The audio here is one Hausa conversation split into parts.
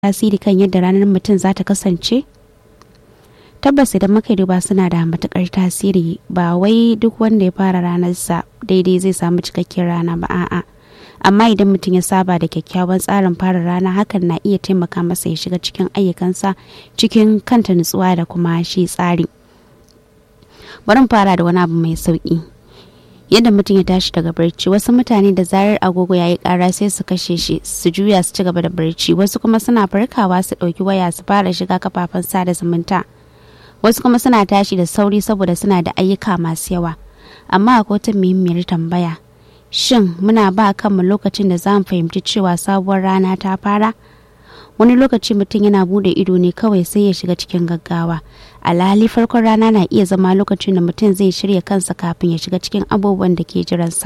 tasiri kan yadda ranar mutum za ta kasance? tabbas idan muka duba suna da matukar tasiri ba wai duk wanda ya fara ranarsa daidai zai samu cikakken rana ba a'a amma idan mutum ya saba da kyakkyawan tsarin fara rana hakan na iya taimaka masa ya shiga cikin ayyukansa cikin kanta nutsuwa da kuma shi tsari bari fara da wani abu mai sauki yadda mutum ya tashi daga barci wasu mutane da zarar agogo ya yi kara sai su kashe shi su juya su ci gaba da barci wasu kuma suna farkawa su ɗauki waya su fara shiga kafafen sada zumunta wasu kuma suna tashi da sauri saboda suna da ayyuka masu yawa amma akwai wata muhimmiyar tambaya shin muna ba kanmu lokacin da za mu fahimci cewa sabuwar rana ta fara wani lokaci mutum yana bude ido ne kawai sai ya shiga cikin gaggawa alhali farkon rana na iya zama lokacin da mutum zai shirya kansa kafin ya shiga cikin abubuwan da ke jiransa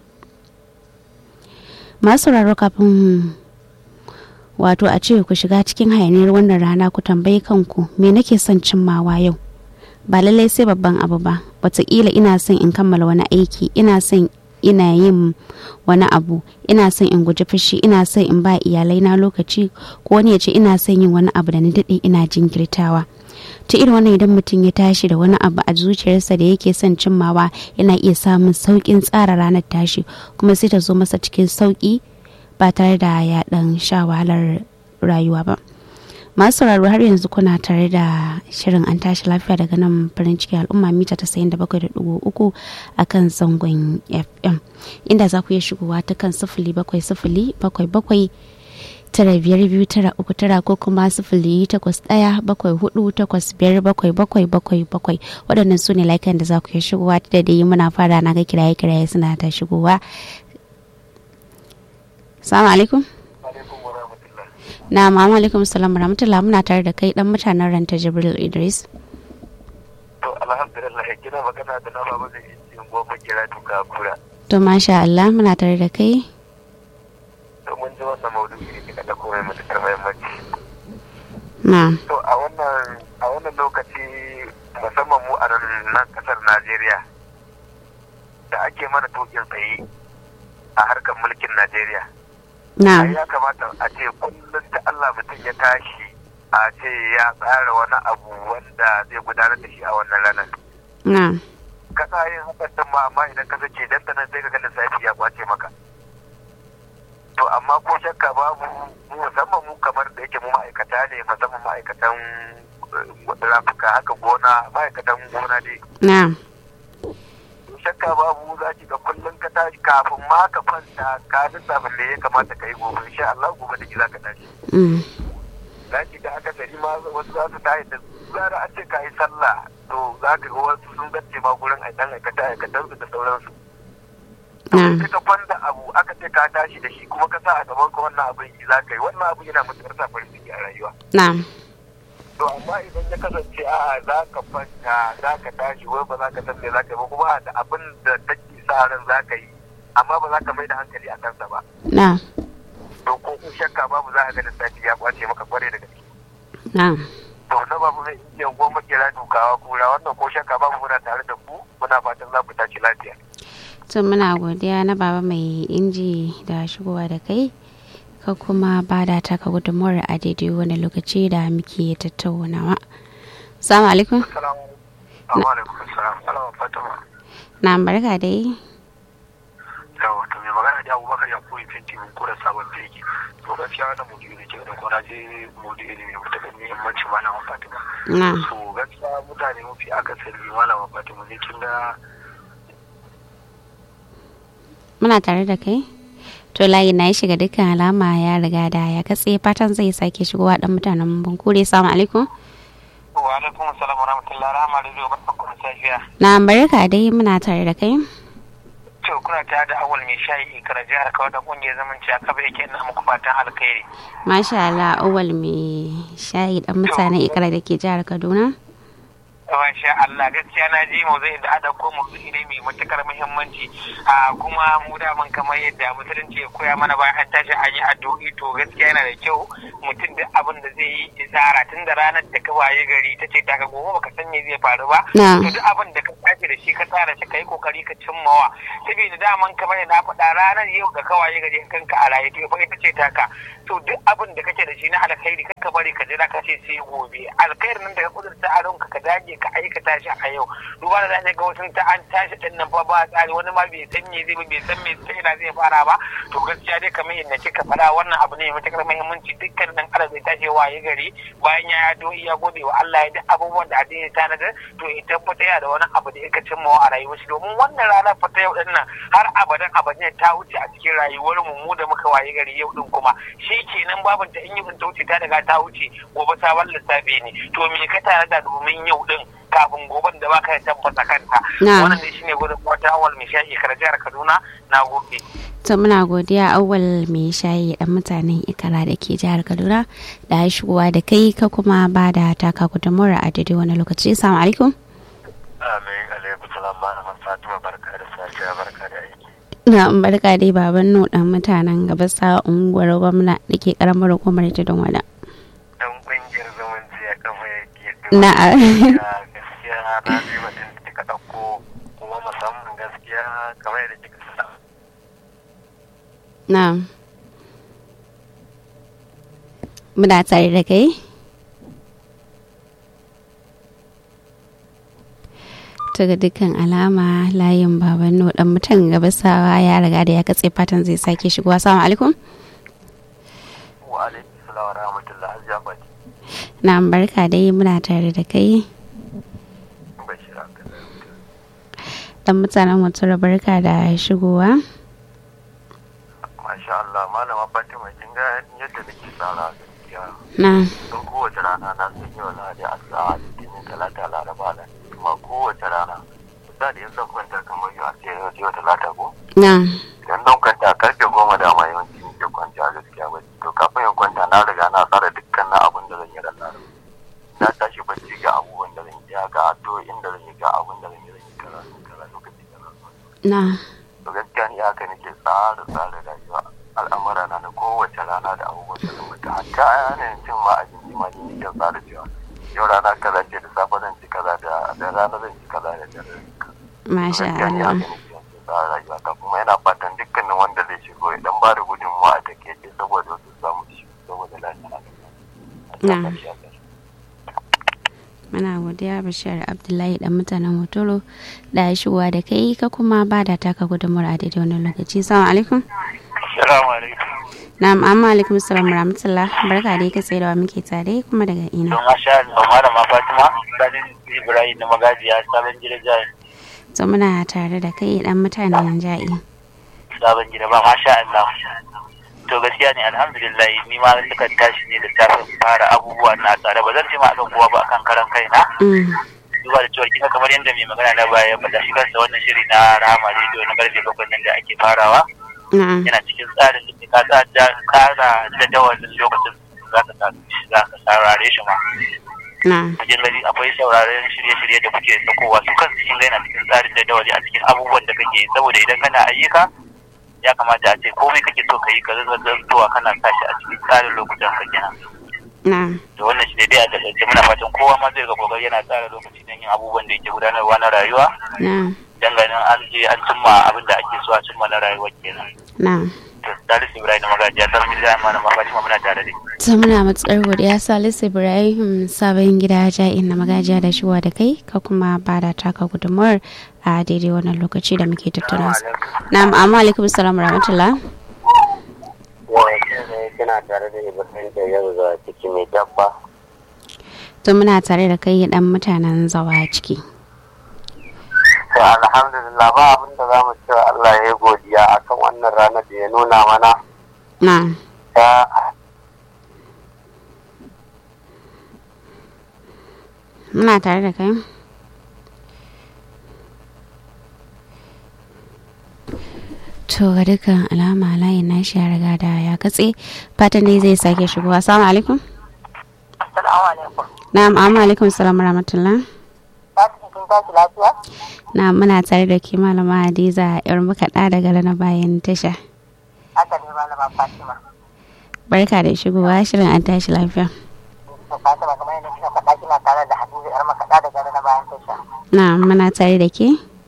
masu sauraro kafin wato a ce ku shiga cikin hayaniyar wannan rana ku tambayi kanku me nake son cimmawa yau ba lallai sai babban abu ba wataƙila ina son in kammala wani aiki ina son ina yin wani abu ina son in guji fushi ina son in ba iyalai na lokaci ko wani ya ce ina son yin wani abu da ni daɗe ina jinkirtawa ta irin wannan idan mutum ya tashi da wani abu a zuciyarsa da yake son cimmawa yana iya samun sauƙin tsara ranar tashi kuma sai ta zo masa cikin sauƙi ba tare da ya ɗan sha wahalar rayuwa ba masu sauraro har yanzu kuna tare da shirin an tashi lafiya daga nan farin ciki al'umma mita ta sayin da bakwai da dugu uku a kan zangon fm inda za ku iya shigowa ta kan sifili bakwai sifili bakwai bakwai tara biyar biyu tara uku tara ko kuma sifili takwas ɗaya bakwai hudu takwas biyar bakwai bakwai bakwai bakwai waɗannan su ne laikan da za ku iya shigowa da dai muna fara na ga kiraye kiraye suna ta shigowa salamu alaikum na mama alaikum salam rahmatullah muna tare da kai dan mutanen ranta jibril idris to alhamdulillah kina magana da na baba da yin goma kira duka kura to masha Allah muna tare da kai to mun ji wannan maudu'i ne kika da komai matukar muhimmanci na to a wannan a wannan lokaci musamman mu a nan kasar Najeriya da ake mana tokin tsaye a harkar mulkin Najeriya na ya kamata a ce kullum ta Allah mutum ya tashi a ce ya tsara wani abu wanda zai gudanar da shi a wannan ranar na kasa yin hakan din ma amma idan ka sace dan nan sai ka ga lissafi ya kwace maka to amma ko shakka babu mu musamman mu kamar da yake mu ma'aikata ne musamman ma'aikatan eh, rafuka haka gona ma'aikatan gona dai na shakka babu za ki ga kullum ka tashi kafin ma ka kwanta ka lissafin da ya kamata ka yi gobe insha Allah gobe da ki za ka tashi mm, za ki ga akasari ma wasu za su tashi da zara an ce ka yi sallah to za ka ga wasu sun gace ma gurin aikan aikata aikatan su da sauransu na sai ka kwanda abu aka ce ka tashi da shi kuma ka sa a gaban ka wannan abin yi za ka yi wannan abu yana matuƙar sa farin ciki a rayuwa na to amma idan ya kasance a'a za ka kwanta za ka tashi wai ba za ka san me za ka yi ba kuma da abin da take sa ran za ka yi amma ba za ka mai da hankali a kansa ba na to ko in shakka babu za ka ga lissafi ya kwace maka kware da gaske na to na babu mai iya goma kira dukawa kura wannan ko shakka babu muna tare da ku muna fatan za ku tashi lafiya to muna godiya na baba mai inji da shigowa da kai ka kuma ba da taka gudunmuwar a daidai wani lokaci da muke tattaunawa salamu alaikum assalamu alaikum assalam alaikum fatima na barka dai yawa to mai magana da abubakar ya koyi fenti mun kura sabon fegi to gaskiya wannan mudu ne ke da kwana je mudu ne mai matuƙar muhimmanci malama fatima na so gaskiya mutane mafi akasari malama fatima ne kin ga muna tare da kai to layi na ya shiga dukkan alama ya riga da ya katse fatan zai sake shigowa dan mutanen bankure salamu alaikum wa alaikum assalam wa rahmatullahi rahama da zai barka ku da safiya na barka dai muna tare da kai to kuna tare da awal mai shayi ikara jihar kawai da kungiyar zamanci a kaba yake ina muku fatan alkhairi masha Allah awal mai shayi dan mutanen ikra da ke jihar Kaduna Masha Allah gaskiya na ji maudu'in da ada ko maudu'i ne mai matukar muhimmanci a kuma mu daman kamar yadda musulunci ya koya mana bayan an tashi an yi addu'o'i to gaskiya yana da kyau mutum da abin da zai yi tsara tun da ranar da ka waye gari ta ce ta ka gobe baka san me zai faru ba Na. to duk abin da ka tashi da shi ka tsara shi ka yi kokari ka cimmawa saboda daman kamar yadda na faɗa ranar yau da ka waye gari kanka a raye to fa ita ce taka to duk abin da kake da shi na alkhairi ka bari ka jira ka ce sai gobe alkhairin nan da ka kudurta a ranka ka dage ka aikata shi a yau duba da zai ga wasu ta an tashi din nan fa ba tsari wani ma bai san me zai bai san me sai ina zai fara ba to gaskiya dai kamar yadda kika faɗa wannan abu ne mai matakar muhimmanci dukkan dan adam zai tashi waye gari bayan ya yado iya gode wa Allah ya duk abubuwan da addini ta nadar to ya tabbata yana da wani abu da yake cimma a rayuwar shi domin wannan rana fata yau din nan har abadan abadan ta wuce a cikin rayuwar mu mu da muka waye gari yau din kuma shi kenan babin ta in yi ta wuce ta daga ta wuce gobe sabon lissafi ne to me ka tare da domin yau din kafin goben da baka tabbata kanta wannan ne shine gudun wata awal mai shayi kar jihar Kaduna na gobe to muna godiya awal mai shayi dan mutanen ikara da ke jihar Kaduna da shigowa da kai ka kuma ba da taka gudunmuwar a daidai wani lokaci assalamu alaikum amin alaikum salam malama fatima barka da safiya barka da aiki na barka dai baban nu dan mutanen gabasa unguwar gwamna da ke karamar hukumar ta don wada dan kungiyar zumunci ya kafa yake na gaskiya na ji batun da kika dauko kuma musamman gaskiya kamar yadda kika sa na muna tare da kai ga dukkan alama layin baban no dan mutan gabasawa ya riga da ya katse fatan zai sake shigowa assalamu alaikum wa alaikum salam wa rahmatullah hajiya fati na barka dai muna tare da kai bashir dan mutanen mutum barka da shigowa masha Allah malama fatima kin ga yadda nake tsara gaskiya na don kowace rana na san yau lahadi asa'a litinin talata laraba na kuma kowace rana misali in zan kwanta kamar yau a ce yau yau talata ko na idan zan kwanta karfe goma da ma yawanci nake kwanta gaskiya ba to kafin in kwanta na riga na tsara dukkan na abin da zan yi ran laraba na tashi bacci ga abubuwan da zan yi ga addu'o'in da zan yi ga abin da zan yi zan yi kaza kaza lokaci kaza na to gaskiya ni haka nake tsara tsara rayuwa al'amura na na kowace rana da abubuwan da zan mutu hatta yanayin cin ma abinci ma ni nake tsara cewa yau rana kaza ce da safe zan ci kaza da da rana zan ci kaza da dare zan ci kaza masha gaskiya ni Allah haka nake yanzu tsara rayuwa ta kuma yana fatan dukkanin wanda zai shigo ya dan bada gudunmawa a takaice saboda wasu samu shi saboda lafiya Na. muna godiya bashir abdullahi dan mutanen hotoro da shigowa da kai ka kuma ba da taka gudunmuwar a daidai wani lokaci assalamu alaikum Assalamu alaikum. na'am amma alaikum salam rahmatullah barka dai ka tsaye da wa muke tare kuma daga ina Don masha Allah malama Fatima Sanin Ibrahim da magajiya sabon gida jai to muna tare da kai dan mutanen ja'i sabon gida ba masha Allah. To gaskiya ne alhamdulillah ni ma sukan tashi ne da safe fara abubuwa na tsare ba zan ce ma akan kowa ba akan karan kaina. Mm, Duba da cewa kika kamar yadda mai magana na baya ya faɗa shi kansa wannan shiri na Rahama Radio na karfe bakwai nan da ake farawa na'am yana cikin tsarin da ka tsara tsara jadawalin lokacin za ka sa za ka saurare shi ma. na'am cikin gari akwai sauraron shirye-shirye da kuke sakowa su kansu kin ga yana cikin tsarin jadawali a cikin abubuwan da kake yi saboda idan kana ayyuka ya kamata a ce komai kake so ka yi ka zama zantowa kana sa shi a cikin tsarin lokutan ka kenan na'am to wannan shi ne dai a takaice muna fatan kowa ma zai ga kokari yana tsara lokaci don yin abubuwan da yake gudanarwa na rayuwa na'am dan ganin an je an cimma abin da ake so a cimma na rayuwa kenan na'am to Salisu Ibrahim Magajiya ta fi zai mana Fatima muna tare da ki. ta muna matsar godiya salisu ibrahim sabon gida ja'in na magajiya da shiwa da kai ka kuma ba da taka gudunmuwar a daidai wannan lokaci da muke tattauna su na'am amma alaikum salam rahmatullah kina tare da Ibrahim da yau zuwa ciki mai dabba to muna tare da kai dan mutanen zawa ciki To alhamdulillah ba abin da za mu ce Allah ya yi godiya akan wannan ranar da ya nuna mana na'am ta muna tare da kai to ga dukkan alama layin nashi ya riga da ya katse fatan dai zai sake shigowa assalamu alaikum Assalamu alaikum. na'am amma alaikum salam rahmatullah Ta cikin kin tashi lafiya? na muna tare da ke malama hadiza yar makaɗa daga rana bayan tasha Haka ne malama Fatima. barka da shigowa shirin an tashi lafiya To Fatima kamar yadda kika faɗa kina tare da Hadiza yar makaɗa daga na bayan tasha. na muna tare da ke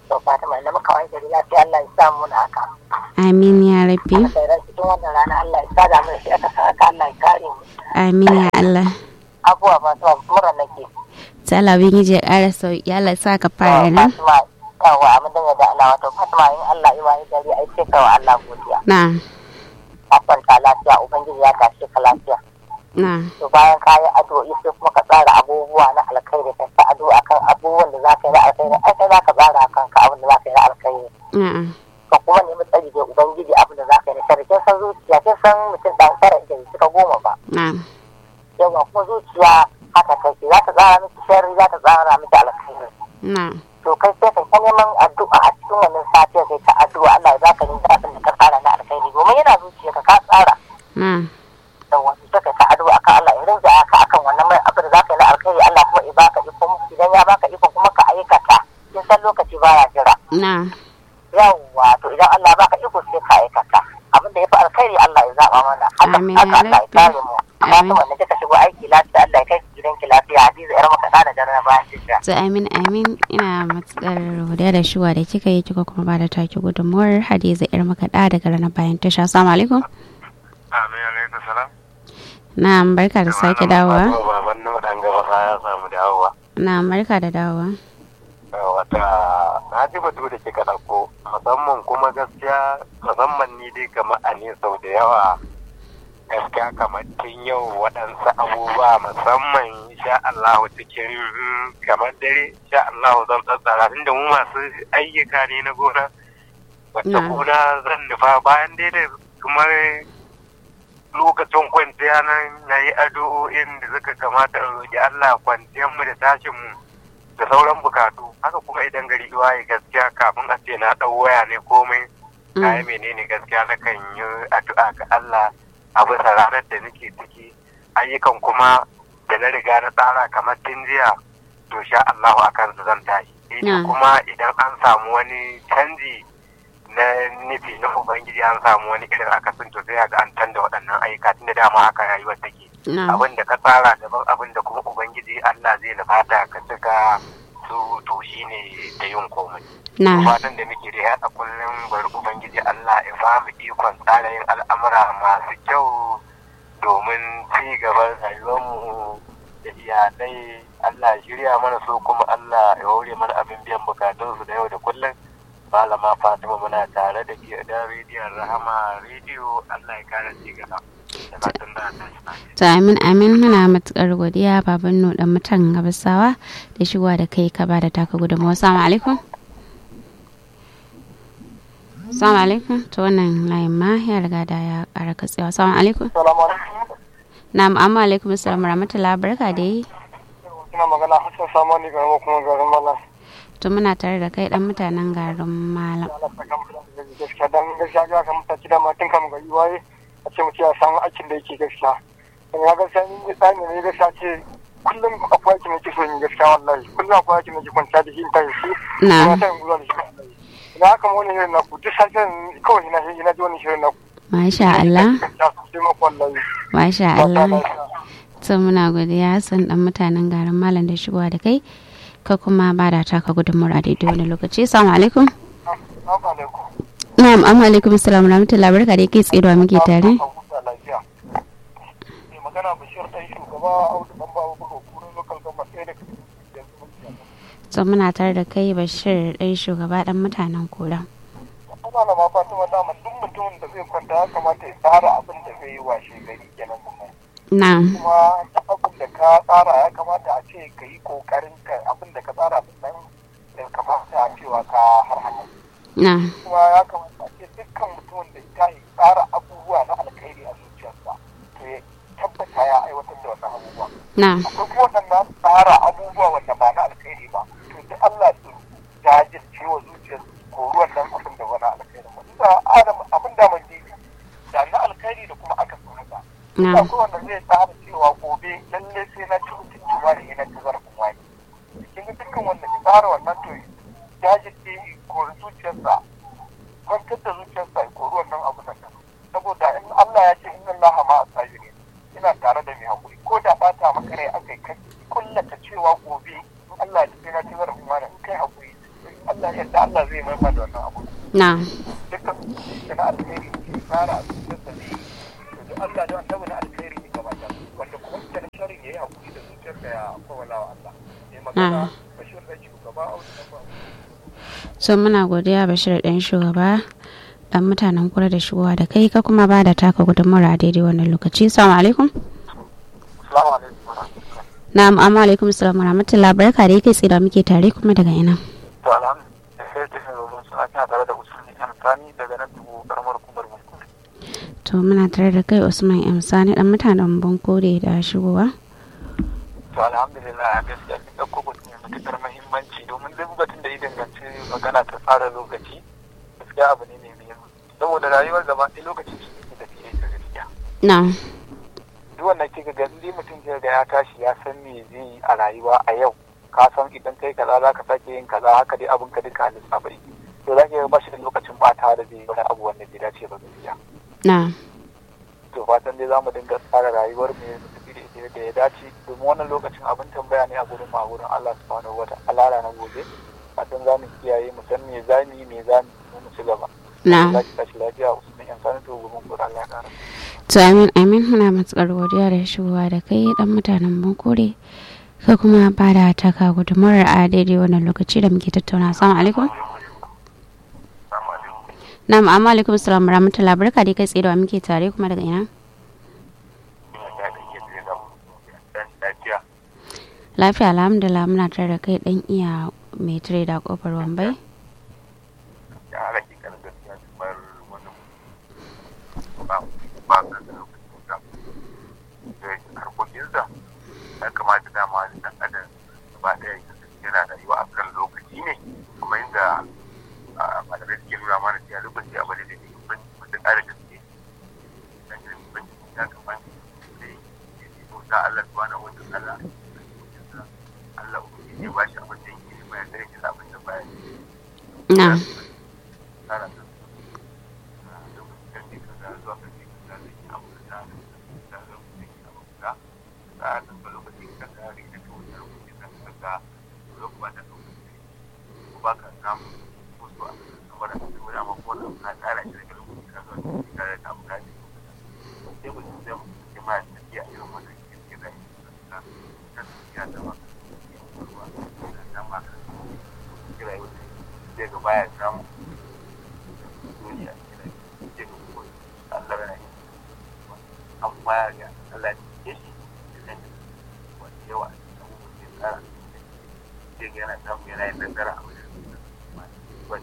to Fatima da muka wani gari lafiya Allah ya sa mu na haka amin ya rabbi sai ran cikin wannan rana Allah ya sa da mu da shi aka sa haka Allah ya kare mu amin ya Allah abuwa ba su mura nake ta Allah ubangiji ya ƙara sauki Allah ya sa ka fara nan Fatima yawa abin da da Allah wato Fatima in Allah ya wani gari ai sai kawa Allah godiya na a kwanta lafiya ubangiji ya tashi ka lafiya na to bayan ka yi addu'o'i sai kuma ka tsara abubuwa na alkhairi ka sa addu'a akan abubuwan da za ka yi na alkhairi ai kai za ka tsara akan ka abin da za ka yi na alkhairi na ka kuma nemi tsari da ubangiji abin da za ka yi na sharri kin san zuciya kin san mutum dan tara da suka goma ba na yawa kuma zuciya haka take za ta tsara miki sharri za ta tsara miki alkhairi na to kai sai ka ta neman addu'a a cikin wannan safiya kai ta addu'a Allah ya baka ni abin da ka tsara na alkhairi domin yana zuciya ka ka tsara na yawa sai kai ta addu'a akan Allah ya rinja ka akan wannan mai abin da za ka yi na alkhairi Allah kuma ya baka ikon idan ya baka ikon kuma ka aikata kin san lokaci baya jira na yawwa to idan Allah baka iko sai ka aikata abin da ya fi alkhairi Allah ya zaba mana haka Amin, haka ya Allah ya Rabbi. kare mu amma Amin. kuma da kika shigo aiki lafiya Allah ya kai ki gidanki lafiya Hadiza yar maka da daren bayan jiya to amin amin ina matsar godiya da shuwa da kika yi kika kuma ba da taki gudunmuwar hadiza yar makaɗa daga ranar bayan tasha assalamu alaikum amin alaikum salam na barka da sake dawowa baban nan dan gaba ya samu dawowa na barka da dawowa wata na ji batu da kika ɗauko musamman kuma gaskiya musamman ni dai kamar a ne sau da yawa gaskiya kamar tun yau waɗansu abubuwa musamman sha Allahu cikin kamar dare sha Allahu zan tsatsara tunda mu masu ayyuka ne na gona wata Na. gona zan nufa bayan dai da kamar lokacin kwanciya nan na yi addu'o'in da suka kamata in roƙi Allah kwanciyar mu da tashin mu da sauran bukatu haka kuma idan gari waye gaskiya kafin a ce na ɗau waya ne komai kayan menene gaskiya na kan yi addu'a ga Allah a bisa ranar da nake ciki ayyukan kuma da na riga na tsara kamar tun jiya to sha Allahu akan su zan tashi Sai dai Na. kuma idan an samu wani canji na nufi na ubangiji an samu wani irin akasin to sai ga an tanda waɗannan ayyuka tun da dama haka rayuwar take na abin da ka tsara daban abin da kuma ubangiji Allah zai nufata ka cika su to shine da yin komai na fatan da muke da a kullum bari ubangiji Allah ya ba mu ikon tsara yin al'amura masu kyau domin ci gaban rayuwarmu da iyalai Allah ya shirya mana so kuma Allah ya hore mana abin biyan bukatunsu da yau da kullum malama Fatima muna tare da ke da rediyon Rahama rediyo Allah ya kara ci gaba da fatan da Allah ya to amin amin muna matukar godiya baban no dan mutan gabasawa da shigowa da kai ka ba da taka gudunmuwa assalamu alaikum assalamu alaikum to wannan layin ma ya riga da ya ƙara katsewa assalamu alaikum Assalamu alaikum na'am amma alaikum assalam rahmatullahi barka da yi ina magana Hassan Samani ga kuma garin Malam to muna tare da kai dan mutanen garin malam Allah ta kama da gaskiya dan gaskiya ga kan mutaci da matan kam ga waye a ce mutum ya samu aikin da yake gaskiya dan ya gaskiya ni ne tsani ne gaskiya ce kullum akwai aikin da yake so yin gaskiya wallahi kullum akwai aikin da yake kwanta da shi in ta yi shi Na. kuma ta yin guduwa da shi wallahi ina haka ma wani shirin naku duk sashen kawai ina shi ina ji wani shirin naku masha Allah gaskiya sosai maku wallahi masha Ba ta Allah lafiya. to muna godiya san dan mutanen garin malam da shigowa da kai ka kuma ba da taka gudunmuwar a daidai wani lokaci assalamu alaikum Assalamu alaikum. na'am amma alaikum assalam rahmatullahi barka da kai tsaye da wa muke tare Mai magana Bashir ɗan shugaba Audu ɗan babu buga kurin lokal gama ɗaya da kuma yanzu mun ci to muna tare da kai bashir ɗai shugaba dan mutanen kura Ana da ma Fatima dama duk mutumin da zai kwanta ya kamata ya tsara abin da zai yi washe gari kenan kuma. na'am Kuma duk abin da ka tsara ya kamata a ce ka yi kokarin ka abin da ka tsara abin nan ya kamata a cewa ka har haka. na'am Kuma ya kamata a ce dukkan mutumin da ya yi tsara abubuwa na alkhairi a zuciyarsa to ya tabbata ya aiwatar da wannan abubuwa. na'am akwai kuma waɗanda su tsara abubuwa wanda ba na alkhairi ba to duk Allah su jajirce wa zuciyar ko ruwan nan abin da wani alkhairi ba da adam abin da mun ji da na alkhairi da kuma aka so haka na'am akwai wanda zai tsara cewa gobe lalle sai na ci mutunci wani ina ci zarafin wani kin ga dukkan wanda ya tsara wannan to jajirce ko zuciyarsa kwantar da zuciyarsa ko ruwan nan abin nan saboda in Allah ya ce inna Allah ma asabirin ina tare da mai hakuri ko da bata maka rai aka kai kullata cewa gobe in Allah ya tafi na ci zarafin wani in kai hakuri in Allah ya da Allah zai mai da wannan abu na dukkan da na alheri ke tsara a cikin sa ne to duk Allah da annabi na alheri ne gaba da wanda kuma ita na sharri yayi hakuri da zuciyar da ya kowala wa Allah ne magana bashir da shugaba a wajen ba so muna godiya bashir ɗan shugaba dan mutanen kura da shigowa da kai ka kuma ba da taka gudunmawar a daidai wannan lokaci salamu alaikum Assalamu alaikum na'am amma alaikum salam wa rahmatullahi barka da yake tsira muke tare kuma daga ina to alhamdulillah sai ta shi ruwan suna kina tare da usulni kan sani daga nan dubu karamar kumar mutum to muna tare da kai usman m sani dan mutanen bankore da shigowa to alhamdulillah a gaskiya kin ɗauko batun mai matuƙar muhimmanci domin duk batun da ya danganci magana ta tsara lokaci gaskiya abu ne mai muhimmanci saboda rayuwar gaba ɗaya lokacin shi ne tafiye ta gaskiya na duk wannan kika ga indai mutum ke ga ya tashi ya san me zai yi a rayuwa a yau ka san idan kai kaza za ka sake yin kaza haka dai abin ka duka lissafa yake to za ki ga ba shi da lokacin ɓata da zai yi wani abu wanda bai dace ba gaskiya na to fatan dai za mu dinga tsara rayuwar mu da tafi da ita da ya dace domin wannan lokacin abin tambaya ne a gurin ma gurin Allah subhanahu wa ta'ala na gobe fatan za mu kiyaye mu san me za mu yi me za mu mu ci gaba na za ki tashi lafiya usman yan sanin to gurin gurin Allah ya kara to amin amin muna matukar godiya da shigowa da kai dan mutanen bankore ka kuma ba da taka gudunmawar a daidai wannan lokaci da muke tattauna assalamu alaikum na'am amma alaikum salam wa rahmatullahi barka da kai tsaye da wa muke tare kuma daga ina lafiya alhamdulillah muna tare da kai dan iya mai tare da kofar wambai ya kamata dama dan adam ba ɗaya yana rayuwa a kan lokaci ne kuma inda malamai suke nuna mana cewa lokaci abu ne da ke kubanci mutum ƙara gaske dan yin kubanci ya kamata da ya yi bauta Allah subhanahu wa ta'ala Allah ubangiji ya ba shi abin da yake nema ya tare shi da abin da baya na tsara da lokacin da ke kaza zuwa kan ke kaza da ke abu da da da lokacin da ke abu da tsara da lokacin da ka ga da ka wuce lokacin da ka ga lokacin da lokacin ko ba ka samu ko so a saboda ka samu dama ko da na tsara shi daga lokacin da ka zo ka ga ta abu da sai mutum zai mutum ma ya tafiya irin wannan ke da shi ka ka tafiya da ba ruwa da ma ka kira yau zai ga baya samu duniya kira zai ga ko Allah yana yi amma ya ga Allah ya shi da wani yawa a cikin abubuwan da ya tsara zai ga yana samu yana yin nasara a wajen wani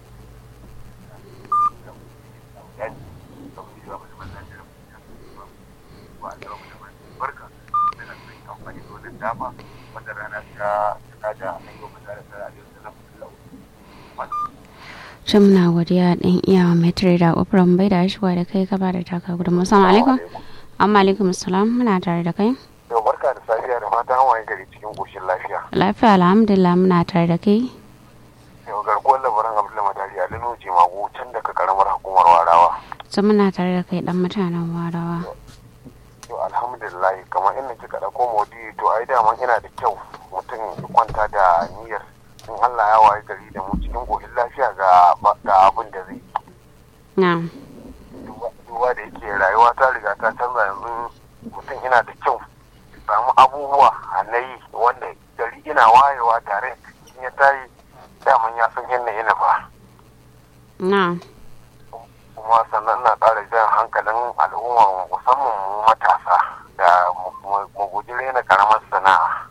dama wata rana ta ta da an yi wa da ta da ta shin muna godiya dan iya mai tare da kofar wambai da shigowa da kai ka ba da taka gudunmawar assalamu alaikum amma alaikum salam muna tare da kai Yau barka da safiya da fatan hawaye gari cikin ƙoshin lafiya. lafiya alhamdulillah muna tare da kai Yau garkuwar labaran Abdullahi Madari a Lino Jimagu can daga karamar hukumar Warawa. sun muna tare da kai dan mutanen warawa Yau alhamdulillah kamar inda kika ɗauko modi to ai daman ina da kyau mutum ya kwanta da niyyar in Allah ya waye gari da mu cikin ƙoshin lafiya ga ga abin da zai yi. na duba da yake rayuwa ta riga ta canza yanzu mutum yana da kyau ya samu abubuwa a na yi wanda gari ina wayewa tare in ya tayi daman ya san yadda yana ba na kuma sannan na ƙara jan hankalin al'umma musamman mu matasa da mu- mu- mu guji rena karamar sana'a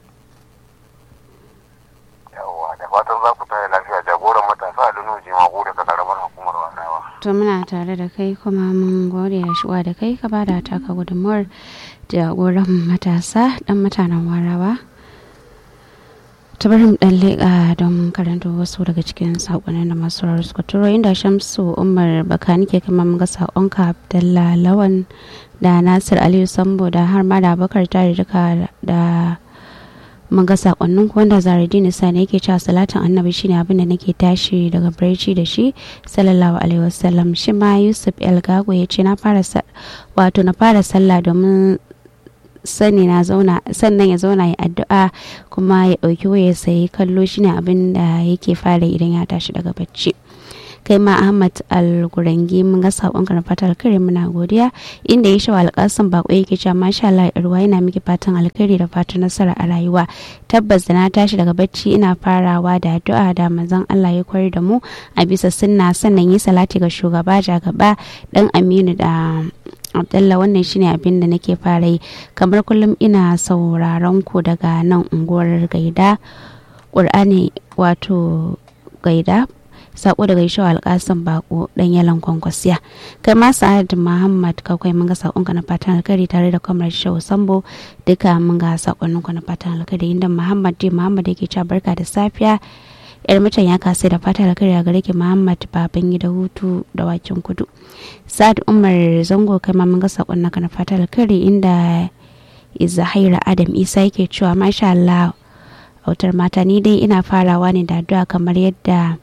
yawwa da fatan za ku tare lafiya jagoran matasa a lunu jimagu daga karamar hukumar warawa to muna tare da kai kuma mun gode da shigowa da kai ka ba da taka gudunmawar jagoran matasa dan mutanen warawa ta bari mu dan leƙa don karanta wasu daga cikin saƙonin da masu sauraro suka turo inda shamsu umar bakani ke kama mun ga saƙonka abdallah lawan da nasir aliyu sambo da har ma da bakar tare duka da mun ga sakonnin ku wanda zaradini sani yake cewa salatin annabi shine abin da nake tashi daga barci da shi sallallahu alaihi wasallam shi ma yusuf el gago ya ce na fara sa- wato na fara sallah domin sani na zauna sannan ya zauna ya addu'a kuma ya ɗauki waya sai kallo shine abin da yake fara idan ya tashi daga bacci kai ma ahmad al-gurangi mun ga sakonka na fatan alkhairi muna godiya inda ya shawa alƙasan bako yake cewa masha Allah irwa yana miki fatan alkhairi da fatan nasara a rayuwa tabbas da na tashi daga bacci ina farawa da addu'a da manzon Allah ya koyar da mu a bisa sunna sannan yi salati ga shugaba jagaba dan Aminu da Abdullah wannan shine abin da nake fara yi kamar kullum ina sauraron ku daga nan unguwar Gaida Qur'ani wato Gaida sako daga ishawa alkasan bako dan yalan kwankwasiya kai ma sa'ad muhammad kakwai mun ga sakonka na fatan alkhairi tare da kwamar shehu sambo duka mun ga sakonnin na fatan alkhairi inda muhammad dai muhammad yake cewa barka da safiya yar mutan ya kasai da fatan alkhairi a gare ki muhammad baban gida hutu da wakin kudu sa'ad umar zango kai ma mun ga sakonnin na fatan alkhairi inda izahira adam isa yake cewa masha allah autar mata ni dai ina farawa ne da addu'a kamar yadda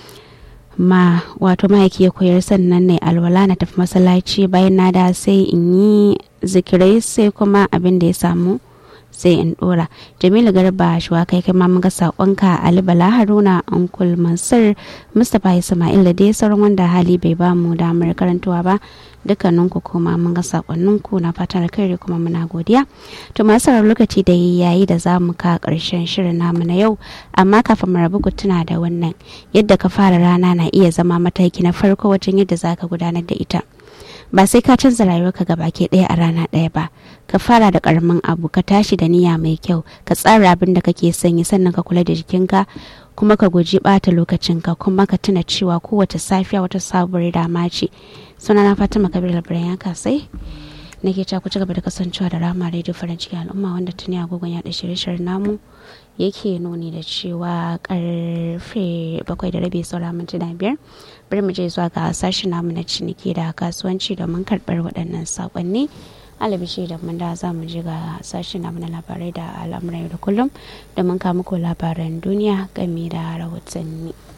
ma wato mahaifi ya koyar sannan ne alwala na tafi masallaci bayan na da sai in yi zikirai sai kuma abin da ya samu sai in dora jamilu garba shuwa kai kai mun ga sakonka ali bala haruna ankul mansur mustapha ismail da dai sauran wanda hali bai ba mu damar karantuwa ba dukkanin ku kuma mun ga sakonnin ku na fatan alkhairi kuma muna godiya to masu lokaci da yayi da za mu ka karshen shirin namu na yau amma kafin mu rabu ku tuna da wannan yadda ka fara rana na iya zama mataki na farko wajen yadda zaka gudanar da ita ba sai ka canza rayuwarka baki ɗaya a rana ɗaya ba ka fara da karamin abu ka tashi da niyya mai kyau ka tsara abin da kake sanyi sannan ka kula da jikinka kuma ka guji bata lokacinka kuma ka tuna cewa kowace safiya wata sabuwar dama ce suna na fatima kabir labaran ya kasai nake ta ku ci gaba da kasancewa da rama radio farin cikin al'umma wanda tuni agogon yaɗa shirye-shiryen namu yake nuni da cewa karfe bakwai da rabi saura mintuna biyar bari mu je zuwa ga sashen namu na ciniki da kasuwanci domin karɓar waɗannan saƙonni alabishi da mun da za mu je ga sashen namu na labarai da al'amuran yau da kullum domin kawo muku labaran duniya game da rahotanni.